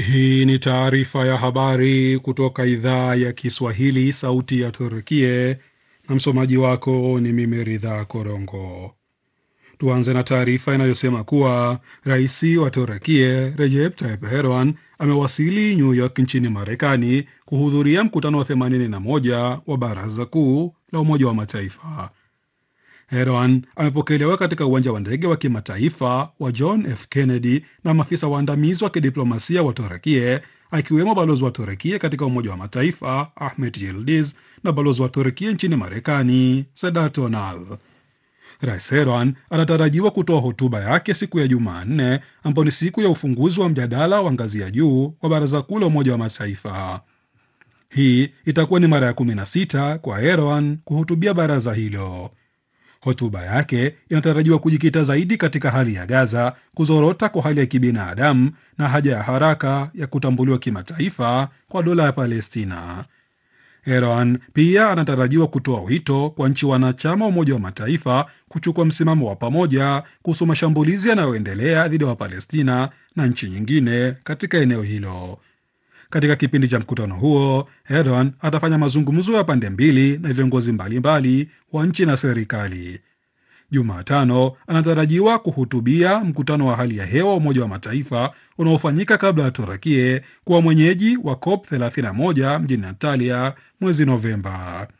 Hii ni taarifa ya habari kutoka idhaa ya Kiswahili, sauti ya Turkie, na msomaji wako ni mimi Ridha Korongo. Tuanze na taarifa inayosema kuwa rais wa Turkie Recep Tayyip Erdogan amewasili New York nchini Marekani kuhudhuria mkutano wa 81 wa Baraza Kuu la Umoja wa Mataifa. Erdogan amepokelewa katika uwanja wa ndege wa kimataifa wa John F Kennedy na maafisa waandamizi wa kidiplomasia wa Turekie, akiwemo balozi wa Turekie katika Umoja wa Mataifa Ahmet Yildiz na balozi wa Turekie nchini Marekani Sedat Onal. Rais Erdogan anatarajiwa kutoa hotuba yake siku ya Jumanne, ambayo ni siku ya ufunguzi wa mjadala wa ngazi ya juu wa Baraza Kuu la Umoja wa Mataifa. Hii itakuwa ni mara ya 16 kwa Erdogan kuhutubia baraza hilo. Hotuba yake inatarajiwa kujikita zaidi katika hali ya Gaza, kuzorota kwa hali ya kibinadamu na haja ya haraka ya kutambuliwa kimataifa kwa dola ya Palestina. Erdogan pia anatarajiwa kutoa wito kwa nchi wanachama wa Umoja wa Mataifa kuchukua msimamo wa pamoja kuhusu mashambulizi yanayoendelea dhidi ya Wapalestina na nchi nyingine katika eneo hilo. Katika kipindi cha mkutano huo, Erdogan atafanya mazungumzo ya pande mbili na viongozi mbalimbali wa nchi na serikali. Jumatano anatarajiwa kuhutubia mkutano wa hali ya hewa wa Umoja wa Mataifa unaofanyika kabla ya Turakie kuwa mwenyeji wa COP 31 mjini Antalya mwezi Novemba.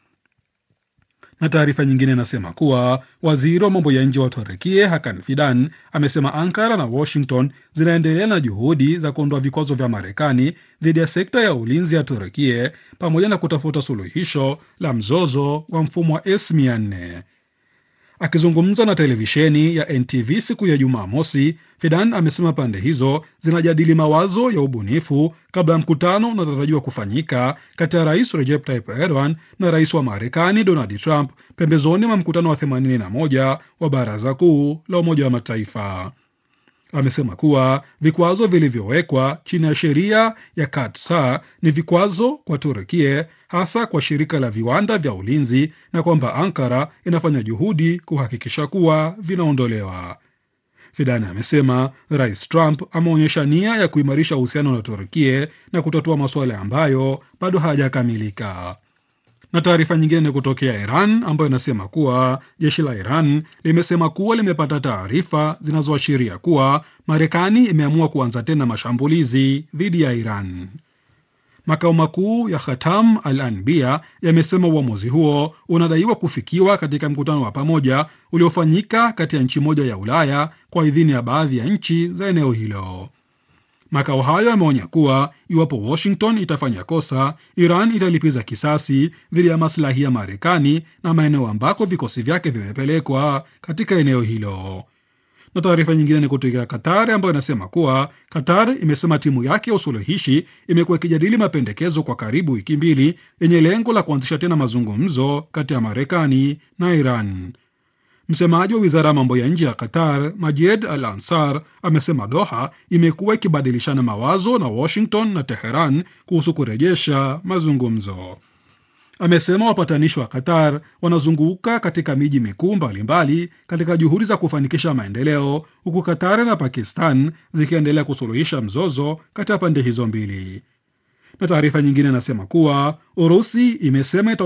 Na taarifa nyingine inasema kuwa waziri wa mambo ya nje wa Turekie Hakan Fidan amesema Ankara na Washington zinaendelea na juhudi za kuondoa vikwazo vya Marekani dhidi ya sekta ya ulinzi ya Turekie pamoja na kutafuta suluhisho la mzozo wa mfumo wa S400. Akizungumza na televisheni ya NTV siku ya Jumamosi, Fidan amesema pande hizo zinajadili mawazo ya ubunifu kabla ya mkutano unaotarajiwa kufanyika kati ya rais Recep Tayyip Erdogan na rais wa Marekani Donald Trump pembezoni mwa mkutano wa 81 wa Baraza Kuu la Umoja wa Mataifa. Amesema kuwa vikwazo vilivyowekwa chini ya sheria ya Katsar ni vikwazo kwa Turkie, hasa kwa shirika la viwanda vya ulinzi, na kwamba Ankara inafanya juhudi kuhakikisha kuwa vinaondolewa. Fidan amesema Rais Trump ameonyesha nia ya kuimarisha uhusiano na Turkie na kutatua masuala ambayo bado hayajakamilika na taarifa nyingine ni kutokea Iran ambayo inasema kuwa jeshi la Iran limesema kuwa limepata taarifa zinazoashiria kuwa Marekani imeamua kuanza tena mashambulizi dhidi ya Iran. Makao makuu ya Khatam al Anbiya yamesema uamuzi huo unadaiwa kufikiwa katika mkutano wa pamoja uliofanyika kati ya nchi moja ya Ulaya kwa idhini ya baadhi ya nchi za eneo hilo. Makao hayo yameonya kuwa iwapo Washington itafanya kosa, Iran italipiza kisasi dhidi ya maslahi ya Marekani na maeneo ambako vikosi vyake vimepelekwa katika eneo hilo. Na taarifa nyingine ni kutoka Qatar ambayo inasema kuwa Qatar imesema timu yake ya usuluhishi imekuwa ikijadili mapendekezo kwa karibu wiki mbili yenye lengo la kuanzisha tena mazungumzo kati ya Marekani na Iran. Msemaji wa wizara ya mambo ya nje ya Qatar, Majed Al Ansar, amesema Doha imekuwa ikibadilishana mawazo na Washington na Teheran kuhusu kurejesha mazungumzo. Amesema wapatanishi wa Qatar wanazunguka katika miji mikuu mbalimbali katika juhudi za kufanikisha maendeleo, huku Qatar na Pakistan zikiendelea kusuluhisha mzozo kati ya pande hizo mbili. Na taarifa nyingine inasema kuwa Urusi imesema